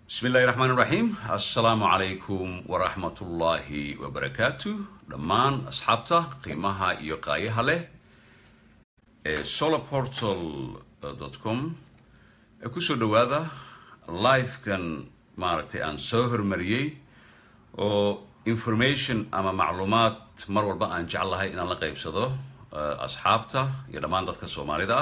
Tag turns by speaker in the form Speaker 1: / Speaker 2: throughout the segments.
Speaker 1: bismi illahi raxmaan iraxiim assalaamu calaykum waraxmatullaahi wabarakaatu dhammaan asxaabta qiimaha iyo qaayaha leh ee solarportal com ee kusoo dhowaada livekan maaragtay aan soo hormariyey oo information ama macluumaad mar walba aan jeclahay inaan la qaybsado asxaabta iyo dhammaan dadka soomaalida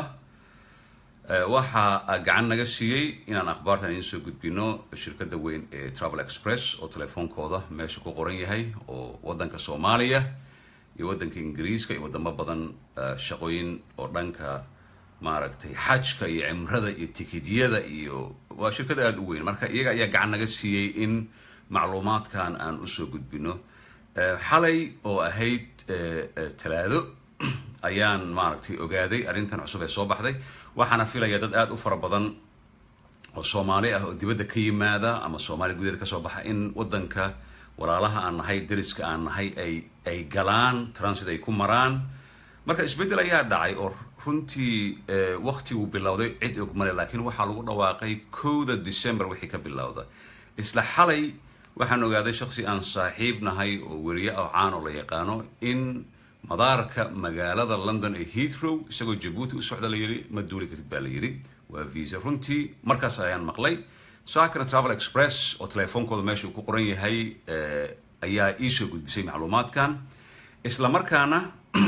Speaker 1: ah waxaa gacan naga siiyey inaan akhbaartan idiin soo gudbino shirkadda weyn ee travel express oo telefoonkooda meesha ku qoran yahay oo waddanka soomaaliya iyo waddanka ingiriiska iyo wadamo badan shaqooyin oo dhanka maaragtay xajka iyo cimrada iyo tikidyada iyo waa shirkad aada u weyn marka iyaga ayaa gacan naga siiyey in macluumaadkan aan usoo gudbino xalay oo ahayd talaado ayaan maaragtay ogaaday arrintan cusub ee soo baxday waxaana filaya dad aada u fara badan oo soomaali ah oo dibadda ka yimaada ama soomaaliya gudaheeda kasoo baxa in waddanka walaalaha aan nahay dariska aan nahay ay ay galaan transit ay ku maraan marka isbeddel ayaa dhacay oo runtii waktiguu bilowday cid og male laakiin waxaa lagu dhawaaqay kowda december wixii ka bilowda isla xalay waxaan ogaaday shaksi aan saaxiib nahay oo weriye oo caan oo la yaqaano in madaarka magaalada london ee heathrow isagoo jabuuti u socda la yidhi ma duuli kartid baa la yidhi waa visa runtii markaas ayaan maqlay saakana travel express oo telefoonkooda meesha uu ku qoran yahay ayaa iisoo gudbisay macluumaadkan isla markaana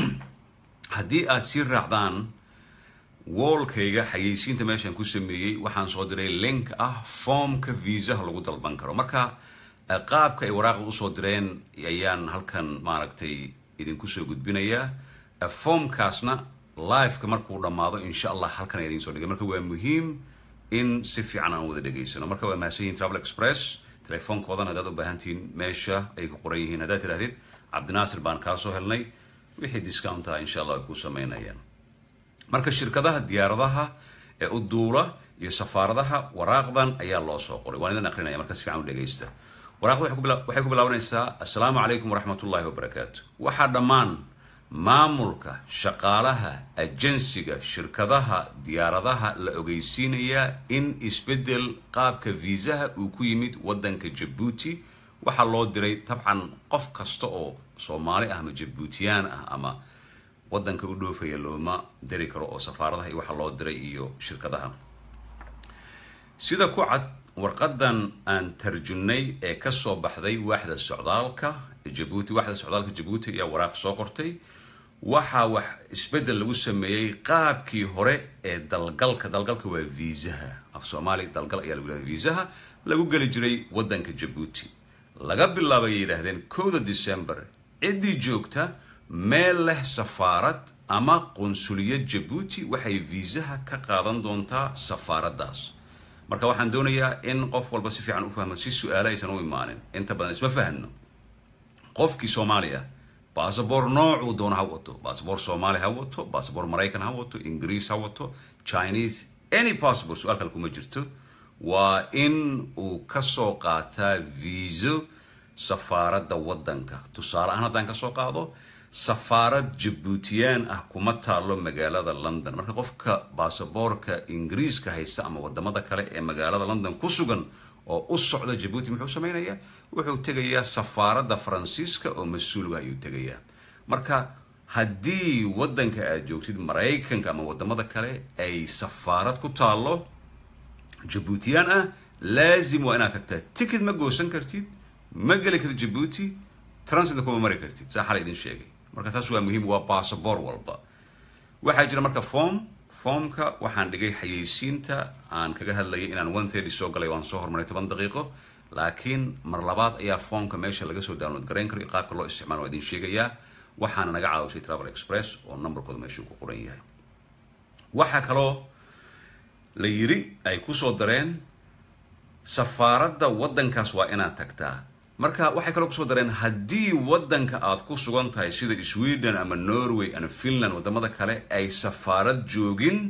Speaker 1: haddii aad sii raacdaan woolkayga xayeysiinta meeshaan ku sameeyey waxaan soo diray link ah foomka viisaha lagu dalban karo marka qaabka ay waraaqda usoo direen ayaan halkan maaragtay idinku soo gudbinayaa foomkaasna liveka markuu dhammaado insha allah halkan idiin soo dhigay marka waa muhiim in si fiican aan wada dhegaysano marka waa mahadsan yihin travel express telefoonkoodana haddaad u baahantihiin meesha ay ku qoran yihiin haddaad tidhahdid cabdinaasir baan kaa soo helnay wixii discount ah insha allah ay ku samaynayaan marka shirkadaha diyaaradaha ee u duula iyo safaaradaha waraaqdan ayaa loo soo qoray waan idin aqrinaya marka si fiican u dhegaysta waraaqda waxay ku bilaabanaysaa assalaamu calaykum waraxmat ullahi wabarakaatu waxaa dhammaan maamulka shaqaalaha ajensiga shirkadaha diyaaradaha la ogeysiinayaa in isbeddel qaabka viisaha uu ku yimid waddanka jabuuti waxaa loo diray tabcan qof kasta oo soomaali ah ama jabuutiyaan ah ama waddanka u dhoofaya looma diri karo oo safaaradaha iyo waxaa loo diray iyo shirkadaha sida ku cad warqadan aan tarjunnay ee kasoo baxday waaxda socdaalka jabuuti waaxda socdaalka jabuuti ayaa waraaq soo qortay waxaa wax isbeddel lagu sameeyey qaabkii hore ee dalgalka dalgalka waa viisaha af soomaaliya dalgal ayaa lagu yihahda viisaha lagu geli jiray waddanka jabuuti laga bilaabay ay yidhaahdeen kowda december ciddii joogta meel leh safaarad ama qunsuliyad jabuuti waxay viisaha ka qaadan doontaa safaaraddaas marka waxaan doonayaa in qof walba si fiican u fahmo si su-aalo aysan u imaanin inta badan isma fahno qofkii soomaaliya bassabor noocuu doono ha wato bassabor soomaali ha wato bassabor maraykan ha wato ingiriis ha wato chinese any bassabor su-aal kale kuma jirto waa in uu kasoo qaataa viiso safaaradda waddanka tusaale ahaan haddaan kasoo qaado safaarad jabuutiyaan ah kuma taalo magaalada london marka qofka baasaboorka ingiriiska haysta ama wadamada kale ee magaalada london ku sugan oo u socda jabuuti muxuu samaynayaa wuxuu tegayaa safaaradda faransiiska oo mas-uulga ayuu tegayaa marka haddii waddanka aad joogtid maraykanka ama wadamada kale ay safaarad ku taalo jabuutiyaan ah laazim waa inaad tagtaa ticket ma goosan kartid ma geli kartid jabuuti transitna kuma mari kartid saa xala idin sheegay marka taas waa muhiim waa bassabor walba waxaa jira marka form formka waxaan dhigay xayeysiinta aan kaga hadlayay inaan one thirty soo galay waan soo hormaray toban daqiiqo laakiin mar labaad ayaa formka meesha laga soo download garayn karo iyo qaabka loo isticmaalo waa idin sheegayaa waxaana naga caawisay travel express oo numberkooda meesha uu ku qoran yahay waxaa kaloo la yiri ay kusoo dareen safaaradda waddankaas waa inaad tagtaa marka waxay kaloo kusoo dareen haddii waddanka aad ku sugan tahay sida sweden ama norway ama finland wadamada kale ay safaarad joogin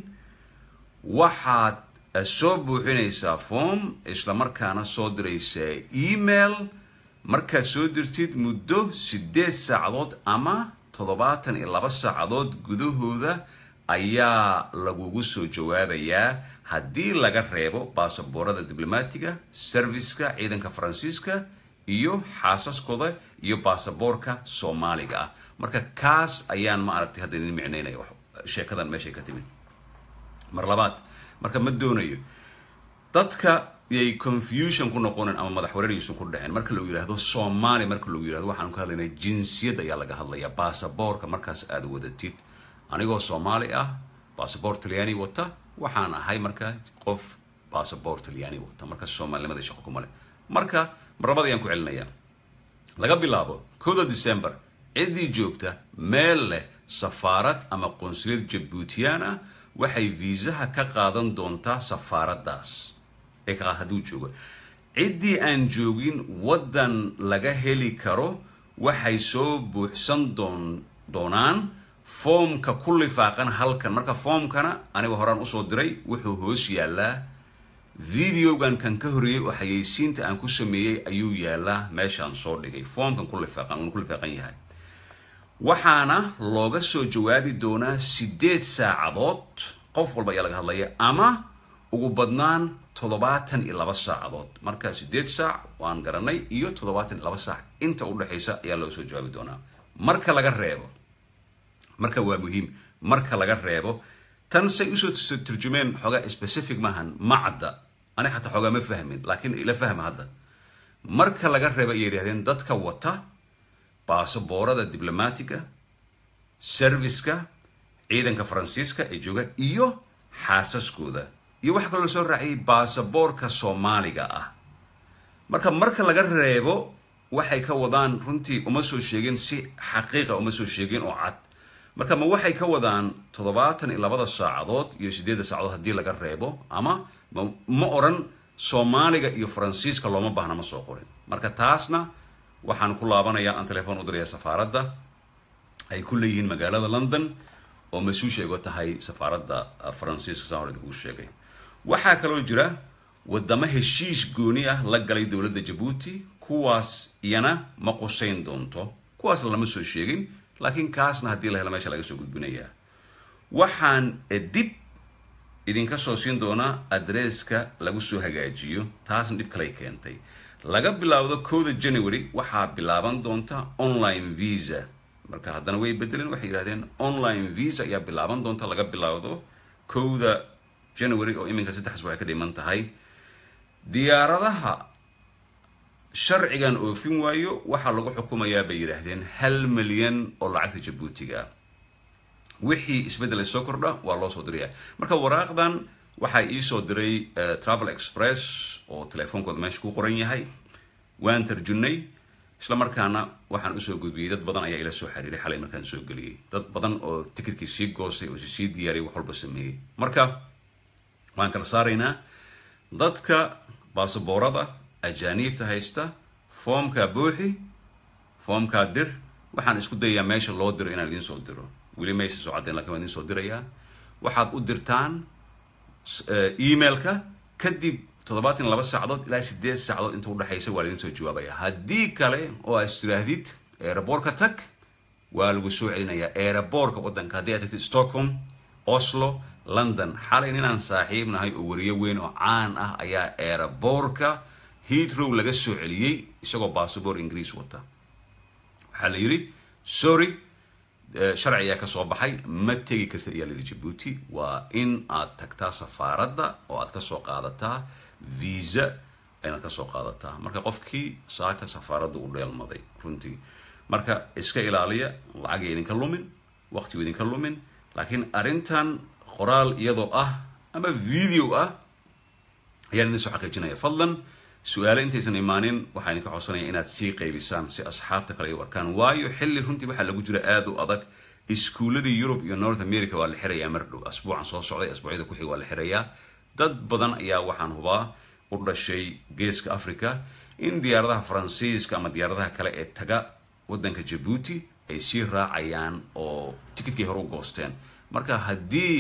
Speaker 1: waxaad soo buuxinaysaa form isla markaana soo diraysaa email markaad soo dirtid muddo siddeed saacadood ama toddobaatan iyo laba saacadood gudahooda ayaa lagugu soo jawaabayaa haddii laga reebo baasaboorada diblomaatiga serviska ciidanka faransiiska iyo xaasaskooda iyo baasaboorka soomaaliga ah marka kaas ayaan ma aragtay hadda idin micnaynaya sheekadan meeshay ka timid mar labaad marka ma doonayo dadka yay confusion ku noqonin ama madax wareerigiisu ku dhaceen marka lagu yidhaahdo soomaali marka lagu yidhahdo waxaan ka hadlaynaa jinsiyad ayaa laga hadlayaa baasaboorka markaas aada wadatid anigoo soomaali ah baasaboor talyaani wata waxaan ahay marka qof baasaboor talyaani wata marka soomaalinimada shaqo kuma leh marka mar labada ayaan ku celinayaa laga bilaabo kowda december ciddii joogta meel leh safaarad ama qonsuliyad jabuutiyaan ah waxay viisaha ka qaadan doontaa safaaraddaas ee ka hadduu joogo ciddii aan joogin waddan laga heli karo waxay soo buuxsan doon doonaan foomka ku lifaaqan halkan marka foomkana aniga horaan usoo diray wuxuu hoos yaalaa videogan kan ka horreeyey oo xayeysiinta aan ku sameeyey ayuu yaalaa meeshaan soo dhigay foomkan ku lifaaqan uuna ku lifaaqan yahay waxaana looga soo jawaabi doonaa siddeed saacadood qof walba ayaa laga hadlaya ama ugu badnaan toddobaatan iyo laba saacadood marka siddeed saac waan garanay iyo toddobaatan iyo laba saac inta udhexaysa ayaa looga soo jawaabi doonaa marka laga reebo marka waa muhiim marka laga reebo tan say usoo turjumeen xoogaa specific maahan macda ani xataa xoogaa ma fahmin laakiin ila fahma hadda marka laga reebo ayay yidhahdeen dadka wata baasaboorada diblomaatiga serviska ciidanka faransiiska ee jooga iyo xaasaskooda iyo waxaa kaloo soo raaciyay baasaboorka soomaaliga ah marka marka laga reebo waxay ka wadaan runtii uma soo sheegin si xaqiiqa uma soo sheegin oo cad marka ma waxay ka wadaan toddobaatan iyo labada saacadood iyo siddeedda saacadood haddii laga reebo ama ma oran soomaaliga iyo faransiiska looma baahna ma soo qorin marka taasna waxaan ku laabanayaa aan telefoon u diraya safaaradda ay ku leeyihiin magaalada london oo mas-uusha igo tahay safaaradda faransiiska saan hore idinku sheegay waxaa kaloo jira wadamo heshiis gooni ah la galay dowladda jabuuti kuwaas iyana ma qusayn doonto kuwaas lama soo sheegin laakiin kaasna haddii la helo meesha laga soo gudbinayaa waxaan dib idinka soo siin doonaa adresska lagu soo hagaajiyo taasna dhib kaley keentay laga bilaawdo kowda january waxaa bilaaban doonta online visa marka haddana way bedeleen waxay yidhahdeen online visa ayaa bilaaban doonta laga bilaawdo kowda january oo iminka saddexas waxay ka dhiman tahay diyaaradaha sharcigan oofin waayo waxaa lagu xukumayaa bay yidhaahdeen hal milyan oo lacagta jabuutiga wixii isbeddel ay soo kordha waa loo soo diraya marka waraaqdan waxaa iisoo diray travel express oo telefoonkooda meesha ku qoran yahay waan tarjunay isla markaana waxaan usoo gudbiyey dad badan ayaa ila soo xiriiray xalay markaan soo geliyey dad badan oo ticketkii sii goostay oo sii diyaariyay wax walba sameeyey marka waan kala saaraynaa dadka baasaboorada ajaaniibta haysta foomkaa buuxi foomkaa dir waxaan isku dayayaa meesha loo diro inaan idiin soo diro weli maysa soo caddayn lakin waan idiin soo dirayaa waxaad u dirtaan emailka kadib toddobaatan laba saacadood ilaa sideed saacadood inta udhexaysa waa laidin soo jawaabaya haddii kale oo aad istirahdid eeraboorka tag waa lagu soo celinayaa eeraboorka waddanka haddii aad tagtid stockholm oslo london xalay ninaan saaxiib nahay oo wariyo weyn oo caan ah ayaa eeraboorka heatrow laga soo celiyey isagoo bassabor ingiriis wata waxaa la yidhi sorry sharci ayaa ka soo baxay ma tegi kartid ayaa layidhi jabuuti waa in aad tagtaa safaaradda oo aad kasoo qaadataa visa inaad kasoo qaadataa marka qofkii saaka safaaradda u dheelmaday runtii marka iska ilaaliya lacagay idinka lumin waqtigu idinka lumin laakiin arrintan qoraal iyadoo ah ama video ah ayaan idin soo xaqiijinaya fadlan su-aale intaysan imaanin waxaa idinka codsanaya inaad sii qaybisaan si asxaabta kale ay u arkaan waayo xilli runtii waxaa lagu jira aada u adag iskuuladii yurub iyo north america waa la xirayaa mar dhow asbuucan soo socday asbuucyada ku xig waa la xirayaa dad badan ayaa waxaan hubaa u dhashay geeska africa in diyaaradaha faransiiska ama diyaaradaha kale ee taga waddanka jabuuti ay sii raacayaan oo ticketkii hore u goosteen marka haddii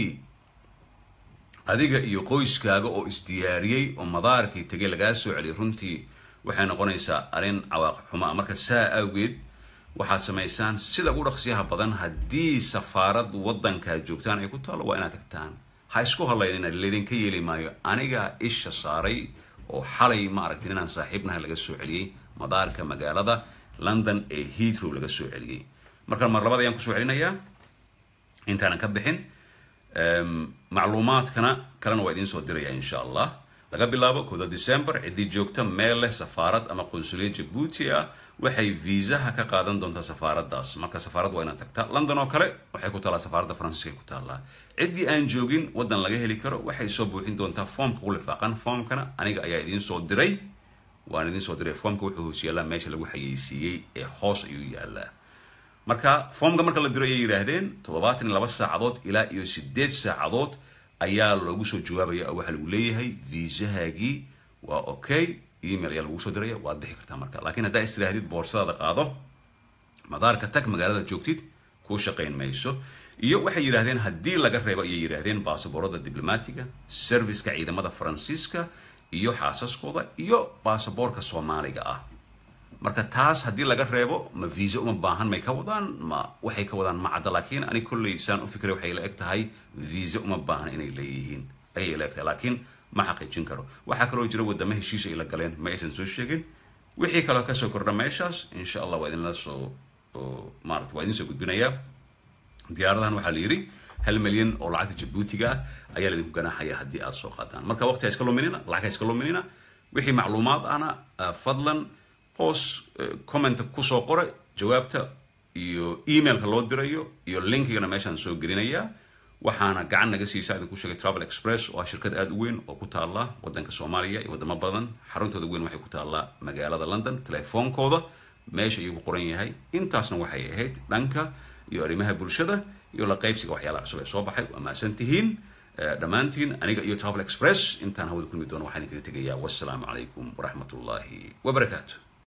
Speaker 1: adiga iyo qoyskaaga oo isdiyaariyey oo madaarkii tegay lagaa soo celiyay runtii waxay noqonaysaa arrin cawaaqib xumo ah marka saa awgeed waxaad samaysaan sida ugu dhaqsiyaha badan haddii safaarad waddankaad joogtaan ay ku taalo waa inaad tagtaan ha isku hadlaynina laydinka yeeli maayo anigaa isha saaray oo xalay ma aragtin inaan saaxiibnahay laga soo celiyey madaarka magaalada london ee heathrow laga soo celiyey marka mar labada ayaan kusoo celinayaa intaanan ka bixin macluumaadkana kalena waa idiin soo diraya insha allah laga bilaabo kooda december ciddii joogta meel leh safaarad ama qunsuliyad jabuuti ah waxay viisaha ka qaadan doontaa safaaraddaas marka safaarad waa inaad tagtaa london oo kale waxay ku taallaa safaaradda faransiiska ay ku taallaa ciddii aan joogin waddan laga heli karo waxay soo buuxin doontaa foomka ku lifaaqan foomkana aniga ayaa idiin soo diray waan idiin soo diray foomka wuxuu hoos yaallaa meesha lagu xayeysiiyey ee hoos ayuu yaallaa marka foomka marka la diro ayay yidhaahdeen toddobaatan iyo laba saacadood ilaa iyo sideed saacadood ayaa loogu soo jawaabaya oo waxaa lagu leeyahay viisahaagii waa okay email ayaa lagu soo diraya waad bixi kartaa marka laakiin haddaa is tiraahdid boorsadaada qaado madaarka tag magaalada joogtid kuu shaqayn mayso iyo waxay yidhaahdeen haddii laga reebo ayay yidhaahdeen baasaboorada diblomaatiga serviceka ciidamada faransiiska iyo xaasaskooda iyo baasaboorka soomaaliga ah marka taas haddii laga reebo ma viisa uma baahan may ka wadaan ma waxay ka wadaan ma cadda laakiin ani kolley saan u fikray waxay la eg tahay viisa uma baahan inay leeyihiin ayay la eg tahay laakiin ma xaqiijin karo waxaa kaloo jira wadamo heshiis ay la galeen ma aysan soo sheegin wixii kaloo kasoo kordha meeshaas insha allah waa idinla soo maarata waa idin soo gudbinayaa diyaaradahan waxaa la yidhi hal milyan oo lacagta jabuutiga ah ayaa laidinku ganaaxaya haddii aad soo qaataan marka waqti ha iska luminina lacag ha iska luminina wixii macluumaad ana fadlan hoos commenta kusoo qora jawaabta iyo emailka loo dirayo iyo linkigana meeshaan soo gelinayaa waxaana gacan naga siisaa idinku sheegay travel express oo ah shirkad aada u weyn oo ku taalla waddanka soomaaliya iyo waddamo badan xaruntooda weyn waxay ku taallaa magaalada london telefoonkooda meesha ayuu ku qoran yahay intaasna waxay ahayd dhanka iyo arrimaha bulshada iyo la qaybsiga waxyaalaha cusub ee soo baxay waa mahadsan tihiin dhammaantiin aniga iyo travel express intaan hawada kulmi doono waxaan idinkaga tegayaa wassalaamu calaykum waraxmat ullaahi wabarakaatu